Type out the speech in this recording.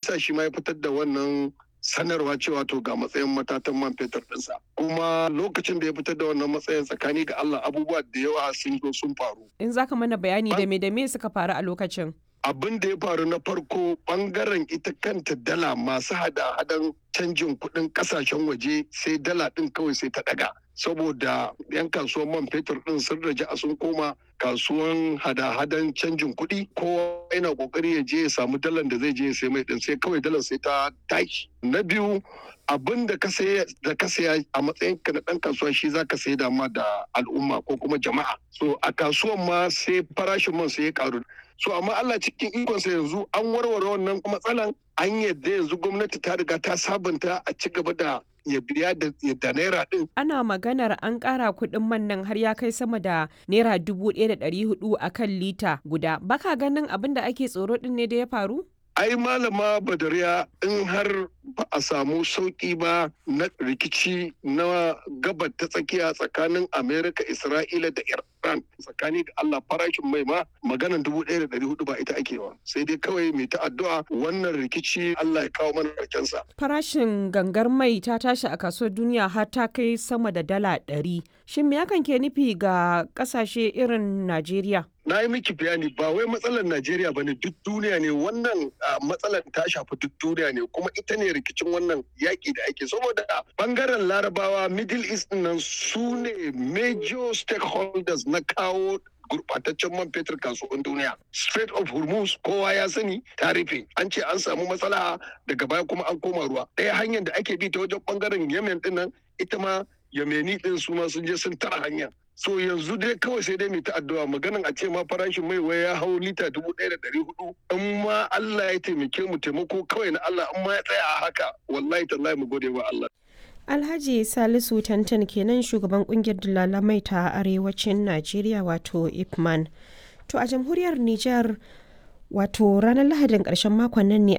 yasa shi ma ya fitar da wannan sanarwa cewa to ga matsayin matatan man fetur ɗinsa kuma lokacin da ya fitar da wannan matsayin tsakani ga Allah abubuwa da yawa sun zo sun faru In za ka mana bayani da me da me suka faru a lokacin? abin da ya faru na farko bangaren ita kanta dala masu hada-hadan canjin kuɗin ƙasashen waje sai dala ɗin kawai sai ta ɗaga saboda 'yan kasuwan man fetur ɗin sun raja a sun koma kasuwan hada-hadan canjin kuɗi kowa yana ƙoƙari ya je ya samu dalan da zai je ya sai mai ɗin sai kawai dalar sai ta tashi na biyu abin da ka saya da ka saya a matsayin ka na ɗan kasuwa shi za ka sai da ma da al'umma ko kuma jama'a so a kasuwan ma sai farashin man sai ya karu so amma Allah cikin ikonsa yanzu an warware wannan matsalan an yadda yanzu gwamnati ta riga ta sabunta a ci gaba da ya biya da da naira din Ana maganar an ƙara kuɗin man nan har ya kai sama da naira dubu ɗaya da ɗari hudu a kan lita guda. Baka ganin abin da ake tsoro ɗin ne da ya faru? ai malama badariya in har ba a samu sauƙi ba na rikici na gabar ta tsakiya tsakanin amerika isra'ila da iran tsakani da allah farashin mai ma maganan dubu ɗaya da ɗari hudu ba ita ake wa sai dai kawai mai ta addu'a wannan rikici allah ya kawo mana sa. Farashin gangar mai ta tashi a kasuwar duniya har ta kai sama da dala ɗari. Shin me hakan ke nufi ga ƙasashe irin Najeriya? na yi miki bayani ba wai matsalar Najeriya ba ne duk duniya ne wannan matsalar ta shafi duk duniya ne kuma ita ne rikicin wannan yaƙi da ake saboda bangaren larabawa middle east nan su ne major stakeholders na kawo gurbataccen man fetur kasuwan duniya. Strait of Hormuz kowa ya sani ta rufe. An ce an samu matsala daga baya kuma an koma ruwa. Ɗaya hanyar da ake bi ta wajen bangaren Yemen din nan ita ma Yemeni din su ma sun je sun tara hanya. So yanzu dai kawai sai dai mai ta addu'a maganan a ce ma farashin mai wai ya hau lita dubu ɗaya da ɗari hudu. In ma Allah ya taimake mu taimako kawai na Allah in ma ya tsaya a haka wallahi tallahi mu gode wa Allah. Alhaji Salisu Tantan kenan shugaban kungiyar dalalamai ta arewacin Najeriya wato Ipman. To a jamhuriyar Nijar wato ranar Lahadin ƙarshen makon nan ne